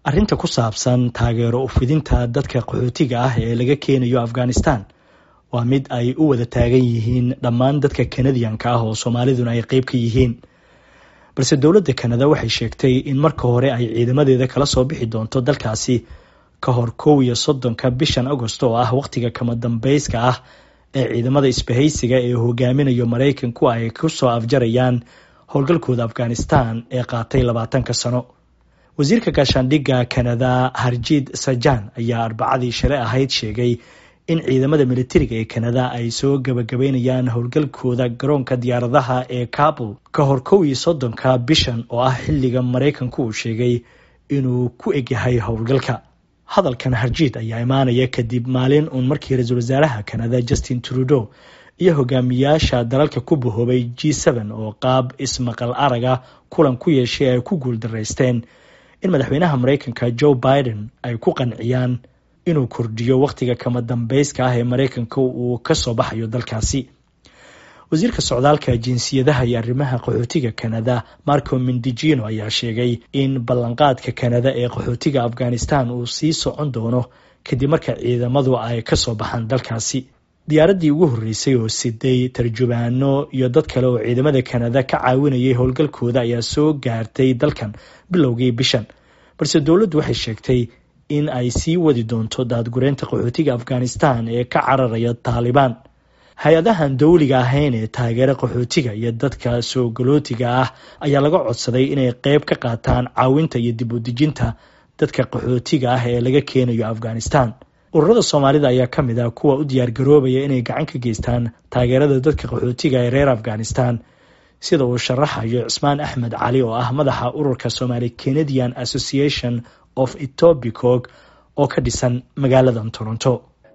arrinta ku saabsan taageero ufidinta dadka qaxootiga ah ee laga keenayo afghanistan waa mid ay u wada taagan yihiin dhammaan dadka kanadiyanka ah oo soomaaliduna ay qeyb ka yihiin balse dowladda kanada waxay sheegtay in marka hore ay ciidamadeeda kala soo bixi doonto dalkaasi ka hor kow iyo soddonka bishan agost oo ah wakhtiga kama dambeyska ah ee ciidamada isbahaysiga ee hogaaminayo maraykanku ay kusoo afjarayaan howlgalkooda afghanistan ee qaatay labaatanka sano wasiirka gaashaandhigga kanada harjiid sajan ayaa arbacadii shalay ahayd sheegay in ciidamada militariga ee kanada ay soo gabagabeynayaan howlgalkooda garoonka diyaaradaha ee kabul ka hor kow iyo soddonka bishan oo ah xilliga maraykanku uu sheegay inuu ku egyahay howlgalka hadalkan harjiid ayaa imaanaya kadib maalin uun markii ra-iisul wasaaraha kanada justin trudeau iyo hogaamiyaasha dalalka ku bahoobay g n oo qaab ismaqal araga kulan ku yeeshay ay ku guuldaraysteen in madaxweynaha maraykanka joe biden ay ku qanciyaan inuu kordhiyo wakhtiga kama dambeyska ah ee maraykanka uu kasoo baxayo dalkaasi wasiirka socdaalka jinsiyadaha iyo arrimaha qaxootiga kanada marco mindijino ayaa sheegay in ballanqaadka kanada ee qaxootiga afghanistan uu sii socon doono kadib marka ciidamadu ay kasoo baxaan dalkaasi diyaaraddii ugu horreysay oo siday tarjubaano iyo dad kale oo ciidamada kanada ka caawinayay howlgalkooda ayaa soo gaartay dalkan bilowgii bishan balse dowladdu waxay sheegtay in ay sii wadi doonto daadgureynta qaxootiga afghanistan ee ka cararaya taalibaan hay-adahan dowliga ahayn ee taageera qaxootiga iyo dadka soo galootiga ah ayaa laga codsaday inay qeyb ka qaataan caawinta iyo dib u dejinta dadka qaxootiga ah ee laga keenayo afghanistan ururada soomaalida ayaa ka mid ah kuwa u diyaar garoobaya inay gacan ka geystaan taageerada dadka qaxootiga ee reer afghanistan sida uu sharaxayo cismaan axmed cali oo ah madaxa ururka somaali canadian association of etobicog oo ka dhisan magaaladan toronto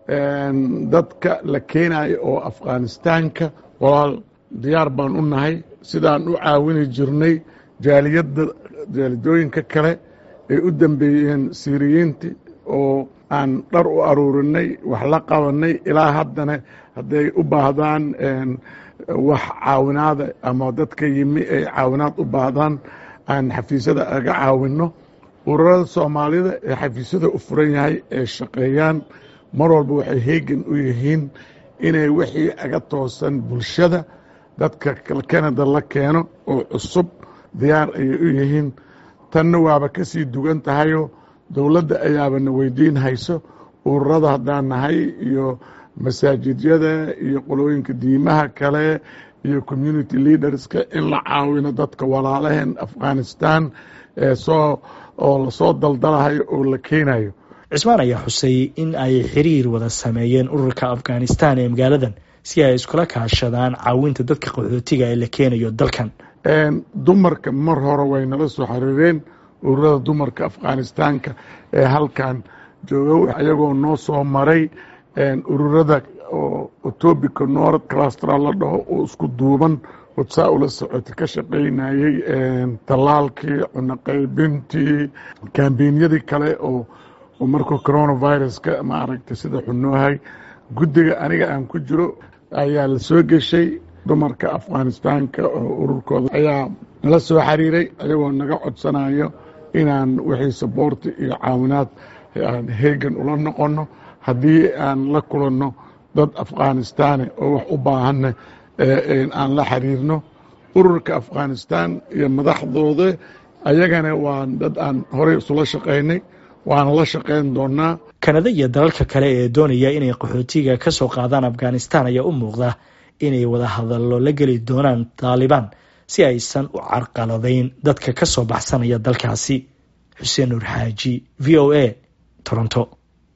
dadka la keenayo oo afghanistaanka walaal diyaar baan u nahay sidaan u caawini jirnay jaaliyadda jaalidooyinka kale ay u dambeeyeen siiriyiinti oo aan dhar u aruurinay wax la qabanay ilaa haddana hadday u baahdaan wax caawinaada ama dadka yimi ay caawinaad u baahdaan aan xafiisyada aga caawinno ururada soomaalida ee xafiisyada u furan yahay ee shaqeeyaan mar walba waxay heegan u yihiin inay wixii aga toosan bulshada dadka kanada la keeno oo cusub diyaar ayay u yihiin tanna waaba ka sii dugan tahayo dowladda ayaabana weydiin hayso ururada haddaan nahay iyo masaajidyada iyo qolooyinka diimaha kale iyo community leaderska in la caawino dadka walaalaheen afghanistan ee soo oo lasoo daldalahayo oo la keenayo cismaan ayaa xusay in ay xiriir wada sameeyeen ururka afghanistan ee magaaladan si ay iskula kaashadaan caawinta dadka qaxootiga ee la keenayo dalkan dumarka mar hore way nala soo xiriireen ururada dumarka afghanistaanka ee halkan jooga ayagoo noo soo maray ururada oo etobica north clastra la dhaho oo isku duuban odsaa ula socota ka shaqaynayey tallaalkii cunoqaybintii kambenyadii kale oo markuu coronaviruska maaragtay sida xunoohay guddiga aniga aan ku jiro ayaa la soo geshay dumarka afghanistaanka oo ururkooda ayaa nala soo xiriiray ayagoo naga codsanayo inaan wixii saboorti iyo caawinaad aan heegan ula noqonno haddii aan la kulanno dad afghanistaane oo wax u baahanna aan la xiriirno ururka afghanistan iyo madaxdooda ayagana waa dad aan horey isula shaqaynay waana la shaqayn doonaa kanada iyo dalalka kale ee doonaya inay qaxootiga ka soo qaadaan afghanistan ayaa u muuqda inay wada hadallo la geli doonaan taalibaan si aysan u carqaladayn dadka ka soo baxsanaya dalkaasi xuseen nuur xaaji v o a toronto